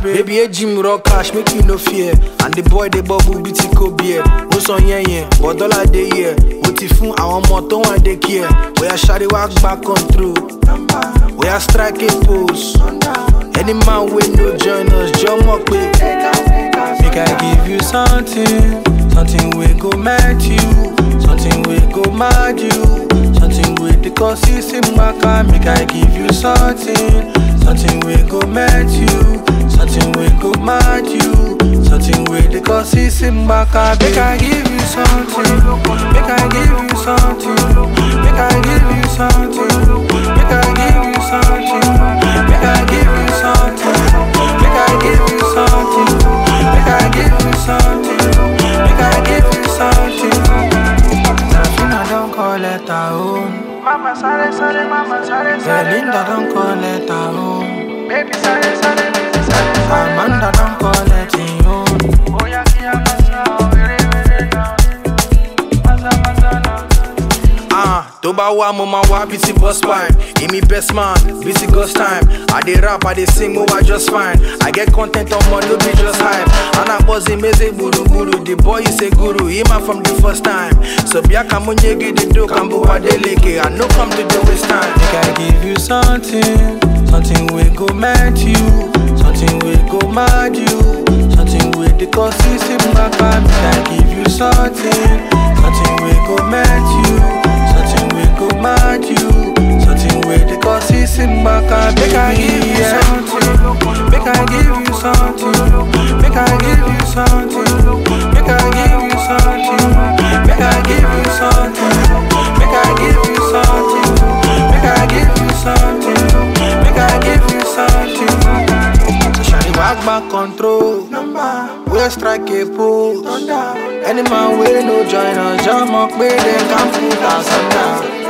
Baby, a gym rock cash, make you no fear. And the boy, the bubble, beauty ko beer. Ó sọ yẹn yẹn, but dollar dey here. Mo ti fún àwọn ọmọ tó wà dé kí ẹ̀. Bóyá ṣáré wá gbá control. Bóyá strike a pose. Any man wey no join us, jọ mọ̀ pé. Make I give you something, something wey go melt you, something wey go mad you, something wey dey cause you see gbaka. Make I give you something, something wey go melt you, something wey go mad you, something wey dey cause you see gbaka. Make I give you something, make I give you something, make I give you something, make I give you something, make I give you something, make I give you something, make I give you something, make I give you something. Serafina don't call it her home. Mama sare sare, mama sare sare. Belinda don't call it her home. Baby sare sare, baby sare sare. Amanda don't call it her home. Oya kia masa, were were na. Masa masa na. Ah, tó bá wá mo máa wá bíi ti boss pipe. Èmi best man, bíi ti ghost time. I dey rap, I dey sing, mo wá just fine. I get content ọmọ no be just hype. Ana bọ́sì méze gburugburu, the boy is a guru, he man from the first time. So bí akamu nyegi di do, kambu wadeleke, I no come to the waste time. Make I give you something, something wey go melt you, something wey go mad you, something wey dey cause you see gbaka. Make I give you something, something wey go melt you. Something we go mad you Something we dey cause you see gbaka Make I give you something Make I give you something Make I give you something Make I give you something Make I give you something Make I give you something Make I give you something Make I give you something So shawty back back control We strike a pose Any man wey no join us Jam up wey dem can put us under